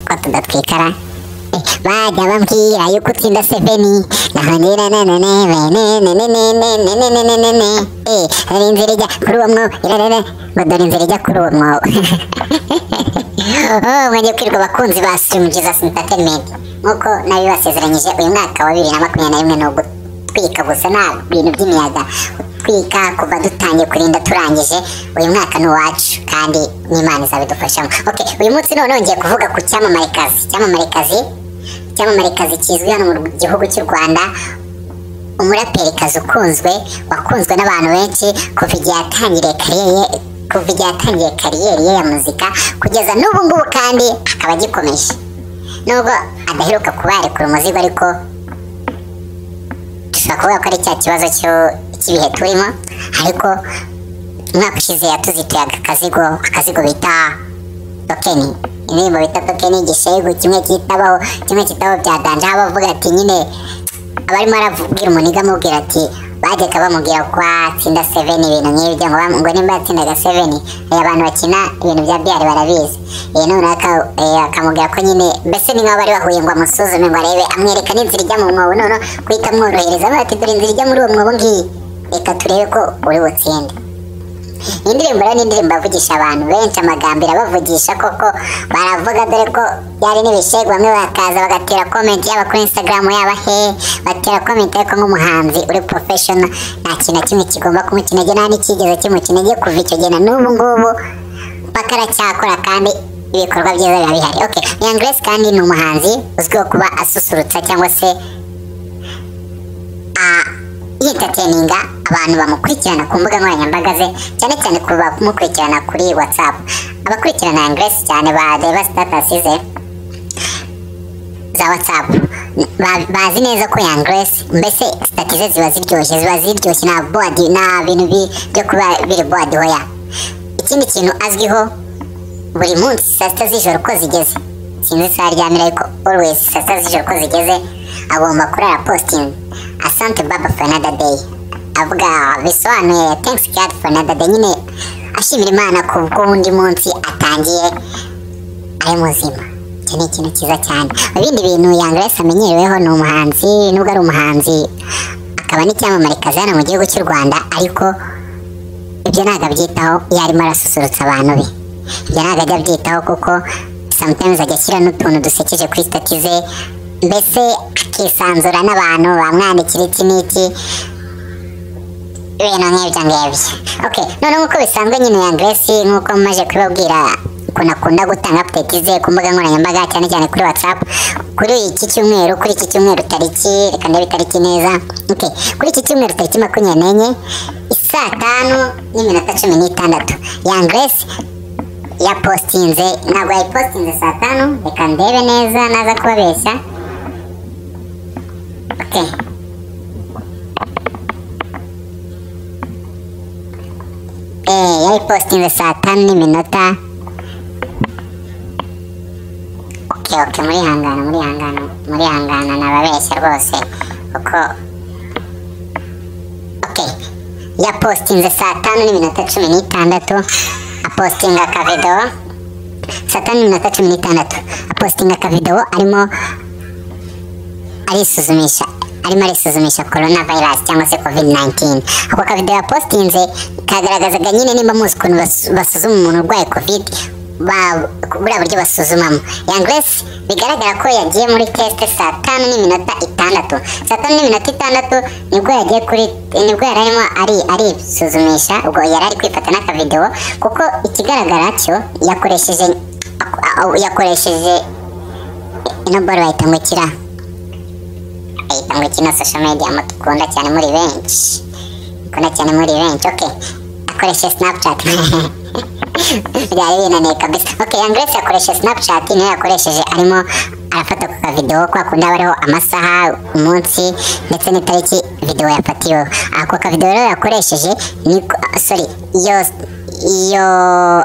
dot kekara Bagamam kira yo kutsinda seveni nahanira nanane bene nene nene nene nene nene eh hari inzira ijya kuri uwo mwobo irarara ngo dore inzira ijya kuri uwo mwobo oh mwajya kwirwa abakunzi ba Stream Jesus Entertainment nkuko nabibasezeranyije uyu mwaka wa bibiri na makumyabiri na rimwe ni ugutwika gusa nta bintu by'imiyaga kwiga kuva dutangiye kurinda turangije uyu mwaka ni uwacu kandi n'imana izabidufashamo okay uyu munsi noneho ngiye kuvuga ku cyamamarekazi cyamamarekazi cyamamarekazi kizwi hano mu gihugu cy'u rwanda umuraperikazi ukunzwe wakunzwe n'abantu benshi kuva igihe yatangiriye kariyeri ye kuva igihe yatangiye kariyeri ye ya muzika kugeza n'ubu ngubu kandi akaba agikomeje nubwo adaheruka kuba yarekura umuzigo ariko dushobora kuvuga ko ari cya kibazo cyo- cy'ibihe turimo ariko umwaka ushize yatuzituye akazigo akazigo bita dokeni indirimbo bita dokeni igishegu kimwe kitabaho kimwe kitabaho bya danje aho bavuga ati nyine abarimo arabwira umuntu amubwira ati bajyaga bamubwira ko atsinda seveni ibintu nk'ibyo ngo bam- ngo nimba yatsindaga seveni eh, abantu bakina ibintu bya biyari barabizi eh, noneho aka- eh, akamubwira ko nyine mbese ni nk'aho bari bahuye ngo amusuzume ngo arebe amwereka n'inzira ijya mu mwobo noneho guhita amworohereza avuga ati dore inzira ijya muri uwo mwobo ngiyi reka turebe ko uri butsinde iyi ndirimbo rero ni indirimbo yavugisha abantu benshi amagambo irabavugisha koko baravuga dore ko byari n'ibishegu bamwe bakaza bagatera komenti yaba kuri instagram yaba he batera komenti ariko nk'umuhanzi uri professional nta kintu na kimwe kigomba kumukinege nta n'icyigeze kimukinege kuva icyo gihe na n'ubu ngubu mpaka aracyakora kandi ibikorwa byiza biba bihari okay young grace kandi ni umuhanzi uzwiho kuba asusurutsa cyangwa se a- yitateninga abantu bamukurikirana ku mbuga nkoranyambaga ze cyane cyane ku bamukurikirana kuri whatsapp abakurikirana Grace cyane bareba status ze za whatsapp ba- bazi neza ko Young Grace mbese stati ze ziba ziryoshye ziba ziryoshye nta board nta bintu bi- byo kuba biri board hoya ikindi kintu azwiho buri munsi saa sita z'ijoro uko zigeze sinzi isaha aryamira ariko always saa sita z'ijoro uko zigeze agomba kurara posting asante baba for another day avuga bisobanuye thanks god for another day nyine ashimira imana ku bw'undi munsi atangiye ari muzima icyo ni ikintu cyiza cyane ibindi bintu Young Grace amenyereweho ni umuhanzi nubwo ari umuhanzi akaba n'icyamamarekazi hano mu gihugu cy'u rwanda ariko ibyo ntabwo abyitaho iyo arimo arasusurutsa abantu be ibyo ntabwo ajya abyitaho kuko sometimes ajya ashyira n'utuntu dusekeje kuri stati ze mbese akisanzura n'abantu bamwandikira iki n'iki ibintu nk'ibyo ngibyo okay none nk'uko bisanzwe nyine ya Grace nk'uko maje kubabwira ukuntu akunda gutanga update ze ku mbuga nkoranyambaga cyane cyane kuri WhatsApp kuri iki cyumweru kuri iki cyumweru tariki reka ndebe itariki neza okay kuri iki cyumweru tariki makumyabiri n'enye isaa tanu n'iminota cumi n'itandatu ya Grace yapostinze ntabwo yayipostinze saa tanu reka ndebe neza naza kubabeshya okay Eh, yayipostinze saa tanu n'iminota okay okay muri hangana muri hangana muri hangana nababeshya rwose kuko okay yapostinze saa tanu n'iminota cumi n'itandatu apostinga akavidewo saa tanu n'iminota cumi n'itandatu apostinga akavidewo arimo arisuzumisha arimo arisuzumisha corona virus cyangwa se covid 19 ako kavidewo yapostinze kagaragazaga nyine nimba muzi ukuntu basu- basuzuma umuntu urwaye covid ba- buriya buryo basuzumamo Young Grace bigaragara ko yagiye muri test saa tanu n'iminota itandatu saa tanu n'iminota itandatu nibwo yagiye kuri nibwo yari arimo ari arisuzumisha ubwo yari ari kwifata n'akavidewo kuko ikigaragara cyo yakoresheje yakoresheje ino baro bayita ngo ikira ahita ngo kino social media mutukunda cyane muri benshi mukunda cyane muri benshi okay akoreshe snapchat byari binaniye kabisa okay Young Grace akoreshe snapchat niyo yakoresheje arimo arafata ku kavidewo kwa kundi haba hariho amasaha umunsi ndetse n'itariki videwo yafatiweho ako kavidewo rero yakoresheje niko ah, sorry iyo iyo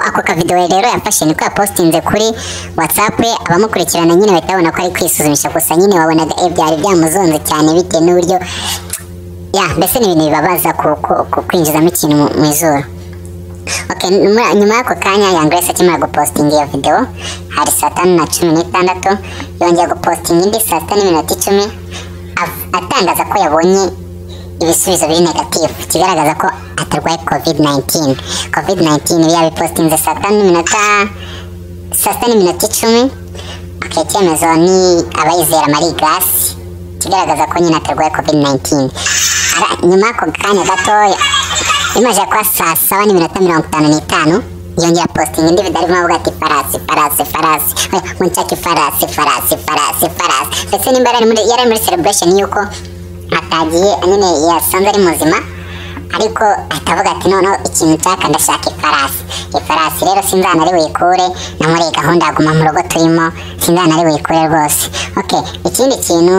ako kavidewo rero yafashe niko yapostinze kuri whatsapp ye abamukurikirana nyine bahita babona ko ari kwisuzumisha gusa nyine wabonaga eh, byari byamuzonze cyane bitewe n'uburyo ya mbese ni ibintu bibabaza ku- ku- ku- kwinjizamo ikintu mu- mu izuru Okay, numura- nyuma y'ako kanya Young Grace akimara gupostinga iyo video hari saa tanu na cumi n'itandatu yongeye gupostinga indi saa sita n'iminota icumi av- atangaza ko yabonye ibisubizo biri negative kigaragaza ko atarwaye covid-19 covid-19 iyo yabipostinze saa tanu n'iminota saa sita n'iminota icumi okay, icyemezo ni abayizera Marie Grace kigaragaza ko nyine atarwaye covid-19 Ara- nyuma y'ako kanya gatoya imaze kwa saa saba n'iminota mirongo itanu n'itanu yongera postinga indi video arimo avuga ati farasi farasi farasi we, munshake farasi farasi farasi farasi ndetse nimba yari ari muri- yari ari muri celebration y'uko atagiye nyine yasanze ari muzima ariko atavuga ati noneho ikintu nshaka ndashaka ifarasi ifarasi rero sinzana ari buyikure na muri iyi gahunda ya guma mu rugo turimo sinzana ari buyikure rwose okay ikindi kintu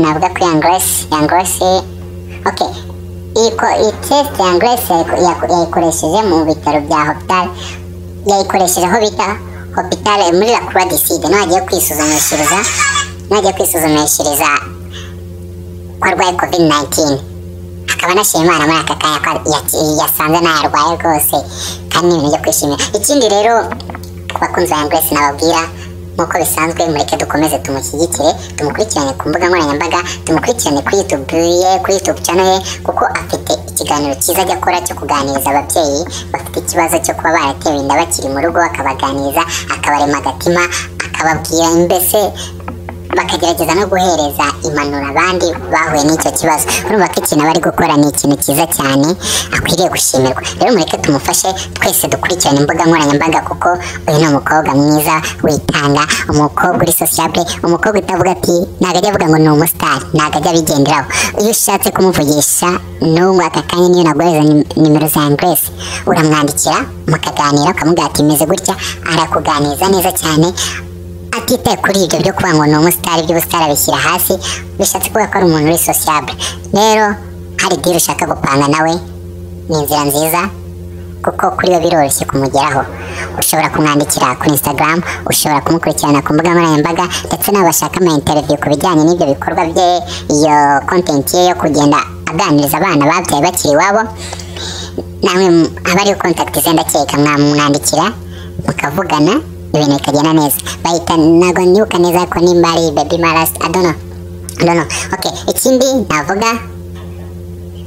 navuga ko Young Grace Young Grace okay Iko, iyi test ya Grace yayiku- yaku- yayikoresheje mu bitaro bya hopital yayikoresheje aho bita hopital muri la croix du sud niho agiye kwisuzumishiriza niho agiye kwisuzumishiriza ko arwaye covid 19 akaba anashima imana muri aka kanya ko ya- yasanze ntayarwaye rwose kandi ni ibintu byo kwishimira ikindi rero abakunzi ba Young Grace nababwira nk'uko bisanzwe mureke dukomeze tumushyigikire tumukurikirane ku mbuga nkoranyambaga tumukurikirane kuri YouTube ye kuri YouTube channel ye kuko afite ikiganiro cyiza ajya akora cyo kuganiriza ababyeyi bafite ikibazo cyo kuba baratewe inda bakiri mu rugo akabaganiriza akabarema agatima akababwira mbese bakagerageza no guhereza impanuro abandi bahuye n'icyo kibazo urumva ko ikintu aba ari gukora ni ikintu cyiza cyane akwiriye gushimirwa rero mureke tumufashe twese dukurikirane imbuga nkoranyambaga kuko uyu ni umukobwa mwiza witanga umukobwa uri sociable umukobwa utavuga ati ntabwo ajya avuga ngo ni umusitari ntabwo ajya abigenderaho iyo ushatse kumuvugisha n'ubu aka kanya niyo naguhereza nim- nimero za Grace uramwandikira mukaganira ukamubwira ati meze gutya arakuganiriza neza cyane atitaye kuri ibyo byo kuba ngo ni umusitari iby'ubusitari abishyira hasi bishatse kuvuga ko ari umuntu uri sociable rero hari diri ushaka gupanga nawe ni inzira nziza kuko kuri we biroroshye kumugeraho ushobora kumwandikira kuri instagram ushobora kumukurikirana ku mbuga nkoranyambaga ndetse n'abashaka ama interview ku bijyanye n'ibyo bikorwa bye iyo content ye yo kugenda aganiriza abana babyaye bakiri iwabo namwe mu- abariho contact ze ndakeka mwamwandikira mukavugana ibintu bikagenda neza bahita ntabwo nibuka neza ko nimba ari baby maras adono adono okay ikindi navuga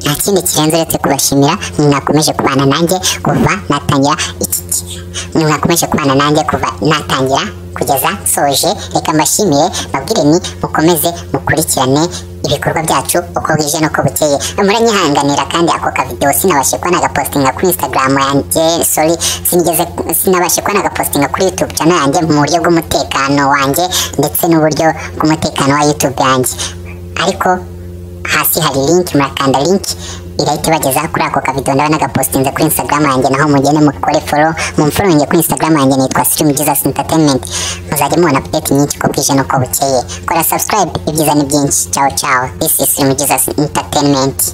nta kindi kirenze uretse kubashimira mwakomeje kubana nanjye kuva natangira iki mwakomeje kubana nanjye kuva natangira kugeza soje reka mbashimire babwire ni mukomeze mukurikirane ibikorwa byacu uko bwije n'uko bukeye muranyihanganira kandi ako kavidewo sinabashe kuba nagapostinga kuri instagram yanjye sorry sinigeze sinabashe kuba nagapostinga kuri youtube channel yanjye mu buryo bw'umutekano wanjye ndetse n'uburyo bw'umutekano wa youtube yanjye ariko hasi hari link murakanda link irahita ibagezaho kuri ako kavido ndabona gapostinze kuri instagram yanjye naho mugende mukore follow mumfollowinge kuri instagram yanjye nitwa stream jesus entertainment muzajya mubona update nyinshi ko bwije n'uko bukeye kora subscribe ibyiza ni byinshi ciao ciao this is stream jesus entertainment